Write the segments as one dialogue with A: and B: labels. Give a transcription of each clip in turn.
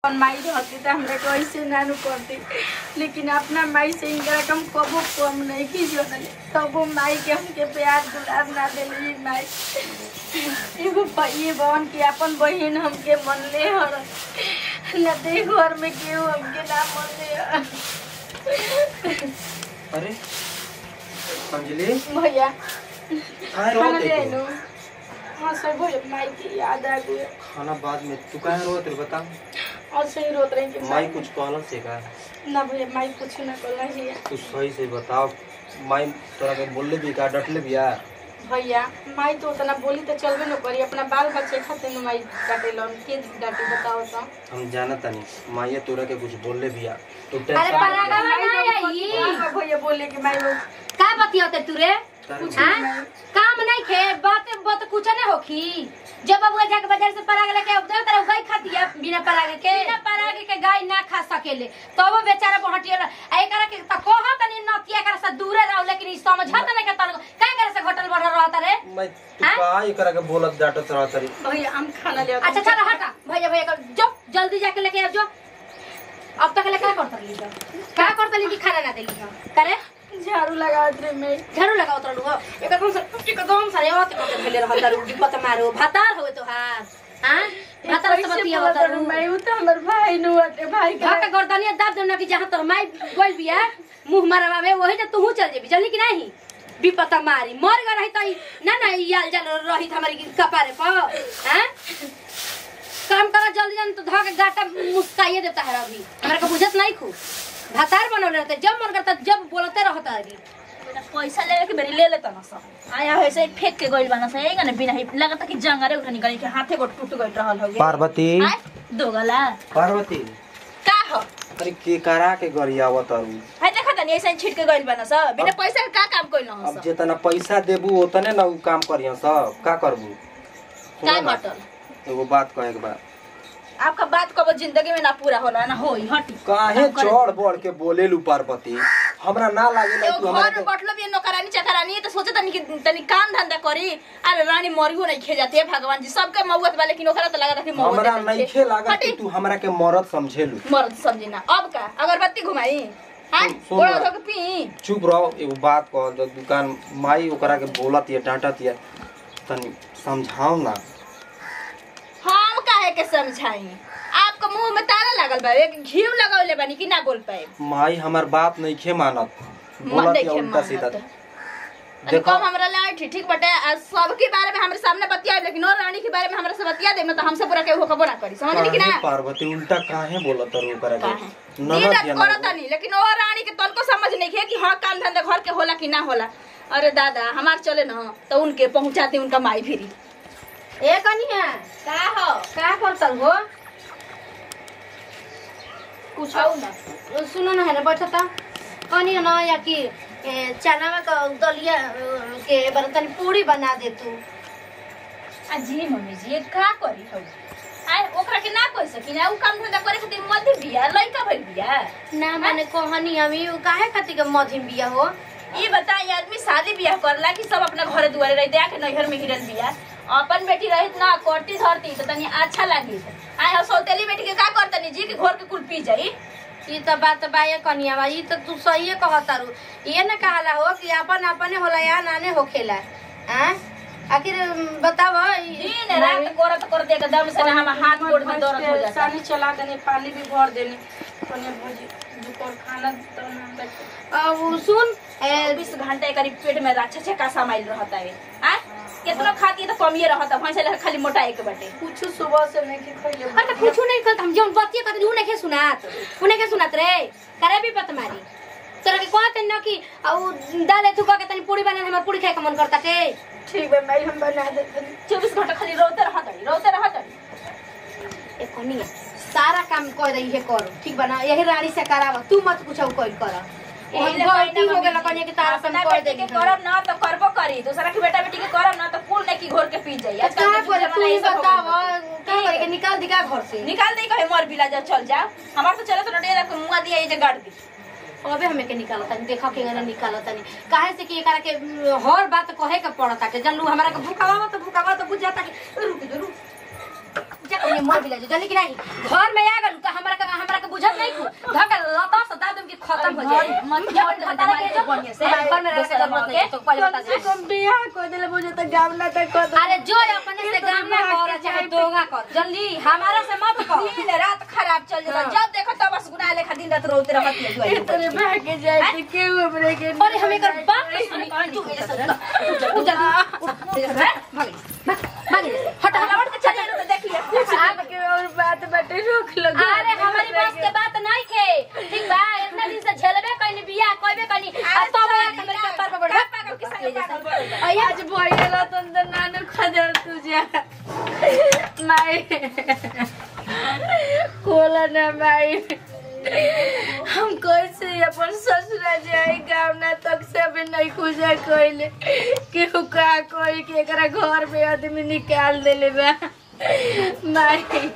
A: अपन माई रहती तो हमरा के ऐसे नानू करती लेकिन अपना माई से इनकरा कम कबो कम नहीं की जोड़ल तबो माई के हमके प्यार दुलार ना दिली माई एगो ये बहन की अपन बहन हमके मनले हर न दे घर में केहू हमके ना मनले हर
B: अरे अंजलि
A: भैया
B: काहे
A: खाना
B: रोत
A: ले
B: है
A: आइलो हाँ सब भैया माई की याद आ गई
B: खाना बाद में तू काहे रोत रे बता
A: और सही रोत रही कि
B: माई कुछ कहला से का
A: ना भैया माई कुछ ना करना चाहिए
B: तू सही से बताओ माई तोरा के बोलले भी का डटले भी आ
A: भैया माई तो उतना बोली तो चलबे न करी अपना बाल बच्चे खाते न माई डांटे लन के डांटे बताओ तो
B: हम जानत नहीं माई तोरा के कुछ बोलले भी आ तू
C: अरे
B: टेंशन
C: परागा ना आई
A: हाँ, भैया बोले कि माई लोग
C: का बतियोते तू रे
B: तारी-
C: हाँ? काम नहीं खे बात बात कुछ नहीं होखी जब बबुआ जाके बाजार से पराग लेके अब दे तेरा गाय खाती है बिना पराग के बिना पराग के गाय ना खा सकेले तब वो बेचारा बहटिया आ एकरा के त कह तनी नतिया कर से दूरे रहो लेकिन ई समझत नहीं के तर का करे से घटल बढ़ रहता रे
B: मैं तू
C: हाँ?
B: का एकरा के बोलत डाटत रह तारी
A: भैया हम खाना ले
C: अच्छा चल हटा भैया भैया कर जो जल्दी जाके लेके आ जो अब तक ले का करता ली का करता ली कि खाना ना देली करे
A: झाड़ू लगा दे मैं
C: झाड़ू लगाओ तोड़ लुगो एकदम से एकदम सारे औत कते भेले रहल दारू डिब्बा त मारो भातार होए तो हां हां भातार से बतिया होता रू
A: मैं उ तो हमर भाई नु अटे भाई का
C: घर के गर्दनिया दाब देना कि जहां तोर माई गोल बिया मुंह मारवा में वही जे तू चल जेबी जल्दी कि नहीं विपता मारी मर गए रही तई ना ना ई आल जल रही हमारी कपारे पर हैं काम करा जल्दी जल्दी तो धा के गाटा मुस्काइए देता है अभी हमरा को बुझत नहीं खू भातार बनौले रहते जब मन करता जब बोलते रहता अभी
D: पैसा लेवे के बेरी ले लेता ना सब आया वैसे ही फेंक के गइल बाना सही ना बिना ही लगता कि जंगरे उठा निकल के हाथे को टूट गइल रहल हवे
B: पार्वती
D: आय दोगला
B: पार्वती
D: का हो
B: अरे के करा के गरियावत तारू
D: हाय देखा तनी ऐसे ही छिट के गइल बाना सब बिना पैसा के का काम कइल ना
B: अब
D: सब
B: जितना पैसा देबू उतने ना उ काम करियो सब का करबू
D: का
B: सुनो ना,
D: घटल
B: एगो बात कहे के बा
D: आपका बात कब जिंदगी में ना पूरा होला ना होई हटी
B: काहे चढ़ बढ़ के बोलेलू पार्वती हमरा ना लागेला
D: एगो
B: तू हमरा
D: घर में
B: के
D: बैठलो भी नौकरानी चकरानी तो सोचे तनी कि तनी काम धंधा करी अरे रानी मरियो नहीं खे जाती है भगवान जी सबके मौत बा लेकिन ओकरा तो लगा कि मौत
B: हमरा नइखे लागत कि तू हमरा के मरद समझेलू
D: मर्द समझी ना अब का अगरबत्ती घुमाई हां
B: सुन- सुन
D: गोड़ा
B: ना।
D: धो के पी
B: चुप रहो एगो बात कह जो दुकान माई ओकरा के बोलत ये डांटत ये तनी समझाओ ना
D: हम काहे के समझाई आपका मुंह में ताला लागल बा एक घी लगावले बानी कि ना बोल पाए
B: माई हमर बात नइखे मानत
D: मन
B: बोलत ये
D: देखे
B: उल्टा सीधा
D: मानत
B: देखो
D: कम हमरा ला ठीक ठीक बटे आ सबके बारे में हमरे सामने बतिया लेकिन और रानी के बारे में हमरा से बतिया दे तो हमसे पूरा केहू खबर ना करी समझली कि ना
B: काहे पार्वती उल्टा काहे बोलत रू ओकरा के
D: काहे?
B: ननद
D: नीरज
B: ये
D: करत
B: ना
D: नहीं लेकिन और रानी के तनको समझ नहीं है कि हाँ काम धंधा घर के होला कि ना होला अरे दादा हमार चले ना तो उनके पहुंचाते उनका माई फिरी
C: ए कनिया
D: का हो
C: का करतल हो
D: कुछ हो ना
C: सुनो न हेरे बैठता कनिया न या कि ए, चना का दलिया अ, के बर्तन पूरी बना दे तू
D: आ जी मम्मी जी ये का करी हो आय ओकरा के ना कह सकी ना उ काम धंधा करे खातिर मध्य बिया लइका भइल बिया
C: ना माने कहनी हमी उ काहे खातिर के मधिम बिया हो
D: ई बताई आदमी शादी बियाह करला कि सब अपना घरे दुआरे रहते आके नैहर में गिरल बिया अपन बेटी रहित ना करती धरती तो तनी अच्छा लागी आय हो सौतेली बेटी के का करतनी जी के घर के कुल पी जाई
C: ई त बात बाये कनिया बा ई त तू सही कहतारू ये न कहला हो कि अपन अपने होला या नाने होखेला हैं आखिर बताव
D: दिन रात करत करत एकदम से ना हम हाथ गोड़ में दर्द हो जाता
A: सानी चला देने पानी भी भर देने कने भोजी दुपहर खाना तो ना बच-
C: अब सुन ए,
D: बीस घंटे करीब पेट में अच्छा छक्का समाइल रहता है आय कितना खाती है तो कमिए रहता भैंस लगा खाली मोटा एक बटे
A: कुछ सुबह से नहीं कि खइले
C: अरे त कुछ नहीं करत हम जौन बतिया करत उ नहीं सुनात उ नहीं सुनात रे करे भी पत मारी तोरा के कहत न कि औ दाले तू कह के तनी पूरी बना हमर पूरी खाए के मन करता के
A: ठीक है मैं हम बना देते
D: चौबीस घंटा खाली रोते रहता रोते रहता
C: ए कनिया सारा काम कर रही है कर ठीक बना यही रानी से करावा तू मत कुछ कोई कर
D: यही ले
C: गलती
D: कहना
C: हो गेला
D: मम्मी
C: कनिया
D: जी।
C: के तारा
D: अपना
C: सम कर
D: बेटी
C: देगी
D: के करब ना तो करबो करी दूसरा की बेटा बेटी के करब ना तो कुल नहीं की घोर के पी जाई आजकल
C: का
D: के
C: करे
D: जमाना
C: तू ही
D: ये सब हो
C: बताव
D: गइल।
C: का करे के निकाल दिका घर से
D: निकाल दे कहे मर बिला जा चल जा हमार तो चले तो डेरा के मुंगा दिया ये जे गाड़ दी
C: अबे हमें के निकालता नहीं देखा के ना निकालता नहीं काहे से कि एकरा के उम, हर बात कहे के पड़ता के जल्लू हमरा के भूखावा तो भूखावा तो बुझ जाता कि रुक जो रुक जा कहीं मर भी जा जल्दी कि नहीं घर में आ गलू तो हमरा
D: मत क्या
C: बता
D: बता
C: के
D: के
C: जो
D: बढ़िया से
C: घर में रहने की जरूरत नहीं तो पहले बता
A: कम से
C: दे
A: कम बियाह कर देले मुझे तो गावना तक कर दे
C: अरे जो अपने से काम ना कर चाहे दोगा कर जल्दी हमारा से मत कर
D: दिन रात खराब चल जाता जब देखो तब बस गुनाह लेखा दिन रात रोते रहत है दुआई
A: इतने भागे जाए तो क्यों हमरे के
C: अरे हम एकर बाप के सुनी तू मेरे साथ तू जल्दी भाग भाग हट
D: हलावट के चले तो देख लिया
A: आपके और बात बाटे रोक लो
C: अरे हमारी बस के बात नहीं खे ठीक बा इतना दिन से झेलबे कइनी बिया कहबे कइनी अब तो मैं हमरे कपार पर बढ़ा
D: पागल के संग जैसा
A: आज भइला तो अंदर नानू खजर तुझे माई खोला ना माई हम कैसे अपन ससुरा जाए गाँव ना तक से अभी नहीं खुजा कइले केहू का कोई के एकरा घर में आदमी निकाल देले बा माई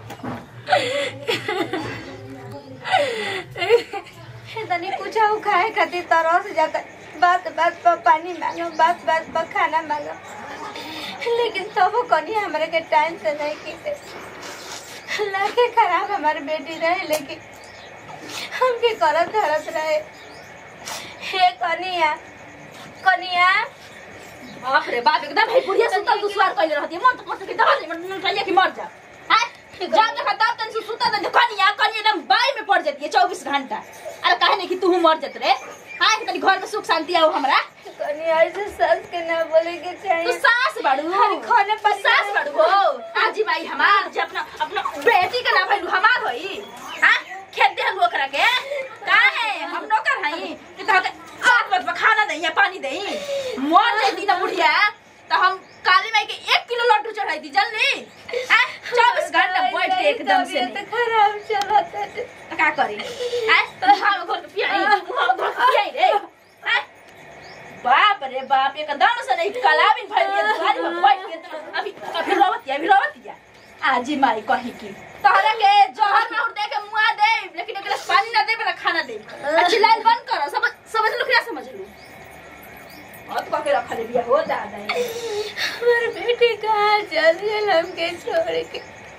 E: तनी कुछ खाए खातिर तरस जाता बात बात पर पानी मांगो बात बात पर खाना मांगो लेकिन तब कनी हमारे के टाइम से नहीं की लाके खराब हमारे बेटी रहे लेकिन हमके करत धरत रहे हे कनिया कनिया
D: बाप रे बाप एकदम है बुढ़िया सुतल दुश्वार कइले रहती मन तो मत के दवा दे मन कहिया कि मर जा हां जब देखा तब तन से सुता तन कनिया कनिया एकदम बाई में पड़ जाती है 24 घंटा अरे काहे नहीं कि तू मर जत रे हां तनी घर में सुख शांति आओ हमरा
E: कनिया ऐसे सच के ना बोले के
D: तू
E: चाहिए
D: सास बाड़ू
E: अरे खाने पर
D: सास बाड़ू हो आजी माई हमार जे अपना अपना बेटी के ना भइलू हमार होई हां खेत दे हम ओकरा के काहे हम नौकर हई कि तो सात बज खाना दई या पानी दई मर जैती ना बुढ़िया तो हम काली माई के एक किलो लड्डू चढ़ाई दी जल्दी हैं चौबीस घंटा बैठ के एकदम से
E: तबीयत खराब चलत है
D: तो का करी हैं मुहां में घोर के पियाई मुहां में घोर के पियाई रे हैं बाप रे बाप एकदम से नहीं कलाबिन भइल ये दुआरी पर बैठ के तो अभी अभी रोवत अभी रोवत आजी माई कही की तहरा के जहर में उड़ दे के मुआ दे लेकिन एकरा से पानी ना दे बना खाना दे आ चिल्लाइल बंद करो समझ समझ लो क्या समझ लो और तो के रखा ले बिया हो जाता है
E: हमारे बेटे कहाँ चल गए हमके छोड़ के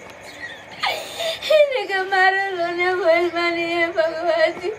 E: इनका मारो रोने बोल मानी है भगवान जी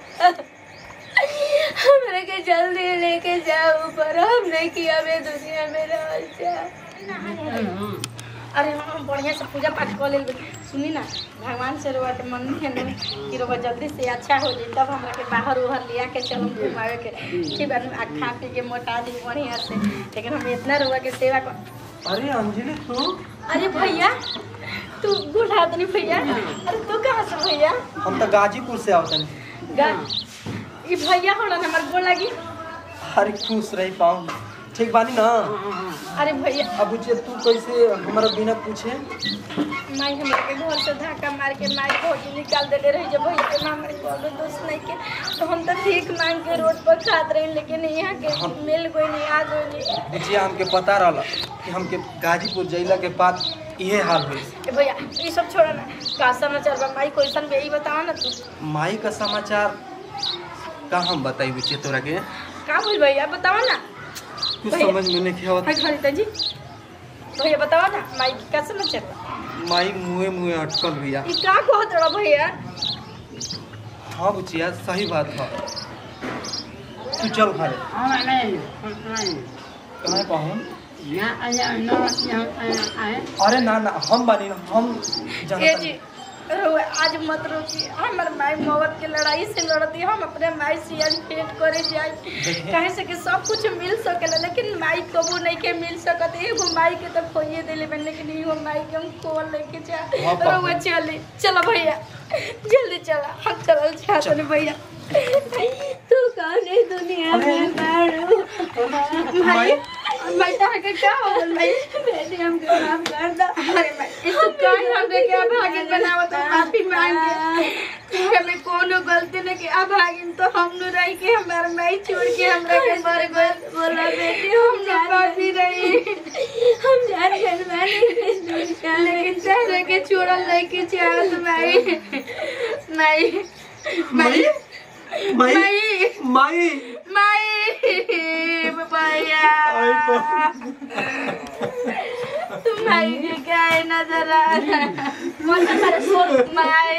E: हमरे के जल्दी लेके जाओ पर हम नहीं किया मैं दुनिया में रह जा
A: अरे हम बढ़िया से पूजा पाठ कर ले सुनी ना भगवान से रोवा के मन है ना कि रोवा जल्दी से अच्छा हो जाए तब हमरा के बाहर उहर लिया के चलम घुमावे के ठीक है आ खा पी के मोटा दी बढ़िया से लेकिन हम इतना रोवा के सेवा कर
B: अरे अंजलि तू
A: अरे भैया तू बुढ़ा नहीं भैया अरे तू कहाँ से भैया
B: हम तो गाजीपुर से आवतन
A: गा ई भैया हमरा हमार गोड़ लगी
B: अरे खुश रही पाऊँ ठीक बानी ना
A: अरे भैया
B: अब बुझिए तू कैसे हमारा बिना पूछे
A: माई हमरा के घर से धक्का मार के माई भौजी निकाल देले रही जब भैया के माँ हमारे कोनो दोस्त नहीं के तो हम तो भीख मांग के रोड पर खात रही लेकिन यहाँ के मिल कोई नहीं आ गई नहीं
B: बुझिए हमके पता रहला कि हमके गाजीपुर जैला के बाद इहे हाल हुई
A: ए भैया ये सब छोड़ा ना का समाचार बा माई क्वेश्चन बे ई बताओ ना तू
B: माई का समाचार का हम बताई बुझिए तोरा के
A: का बोल भैया बताओ ना
B: कुछ
A: भैया।
B: समझ में नहीं आवत
A: हाय खरीदा जी भैया बताओ ना माई की का समाचार बा
B: माई मुँहे मुँहे अटकल भैया
A: ई का कहत रहा भैया
B: हाँ बुचिया सही बात है तू चल घरे कहाँ पाहूँ अरे ना ना हम बानी ना हम
A: ए
B: जानता
A: जी रहुआ आज मत रोकी हमर माई मोहब्बत के लड़ाई से लड़ती हम अपने माई से आज भेंट करे जाए कहे से कि सब कुछ मिल सकेला लेकिन माई कबू नहीं के मिल सकत एगो माई के तो खोइए देले बन लेकिन एगो माई के हम खोल लेके जा
B: हाँ, पापा।
A: रहुआ चली चलो भैया जल्दी चला हम चलल चाहते भैया
E: तू कौन है दुनिया में मारू
A: भाई भाई तो के क्या हो गल भाई
E: बेटी हमको माफ कर दो
A: अरे भाई इस तो काहे हमरे के अभागिन बनावत हो माफी मांगे हमें कोनो गलती नहीं की अभागिन तो हम नु रही के हमार माई छोड़ के हमरा के मर गए
E: बोला बेटी
A: हम न पापी रही
E: हम जान गए मैंने इस दुनिया में
A: लेकिन तेरे के छोड़ल नहीं के चाहत माई माई माई
B: माई
A: माई
B: माई
A: माई भैया तुम माई के काहे नजर आ माई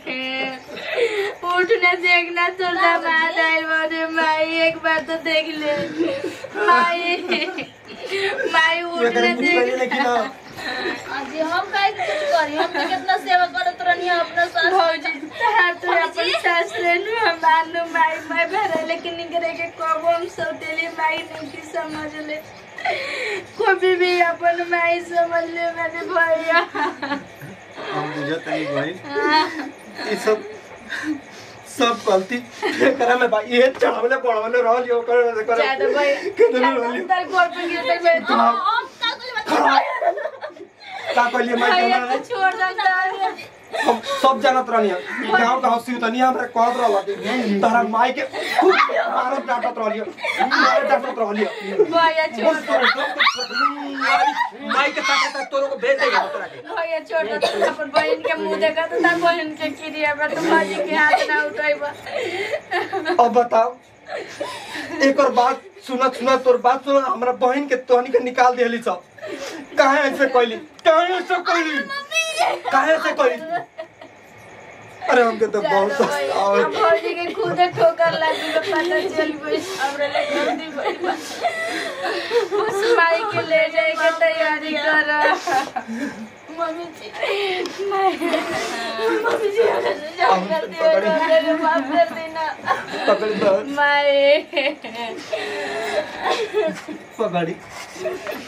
A: उठने देखना तो मार आइल बारे माई एक बार तो देख ले माई माई उठने देख
D: जी हम काहे के कुछ करी हम तो कितना सेवा करत रहनी अपना सास
A: भौजी तहार तो अपन सास रे नु हम मानू माई माई भरे लेकिन निकरे के कब हम सौतेली माई नहीं की समझ ले कभी भी अपन माई समझ ले मेरे भैया
B: हम बुझत नहीं बहन ये सब सब गलती एकरा में भाई ये चावले पड़वले रहल जो कर कर
A: ज्यादा भैया
B: कितना रहली
A: अंदर गोर पे गिर तक मैं तो
D: हम का कुछ बता
B: का कहलिए मैं
A: भैया
B: कहना
A: तो छोड़ देता
B: हम सब जानत रहनी गांव गांव से तनी हमरा कहत रहल कि तारा माई के खूब मारत डांटत रहलियो मारत डांटत रहलियो
A: भैया छोड़
B: बस तोरे सब कुछ माई के साथ साथ तोरो को भेज देगा तोरा के
A: भैया छोड़ दे अपन बहन के मुंह देखा तो तार बहन के क्रिया बा तो भाजी के हाथ ना उठाइबा
B: अब बताओ एक और बात सुनत सुनत तोर बात सुन हमरा बहन के तोहनी के निकाल दिहली सब काहे ऐसे कहली काहे ऐसे कहली काहे ऐसे कहली अरे हमके तो बहुत
A: अब भौजी के खुदे ठोकर लगी तो पता चल गई हमरे ले जल्दी बड़ी उस माई के ले जाए के तैयारी कर मम्मी जी मम्मी जी जाओ कर दियो मेरे माफ कर देना
B: पकड़ दो
A: माई
B: पकड़ी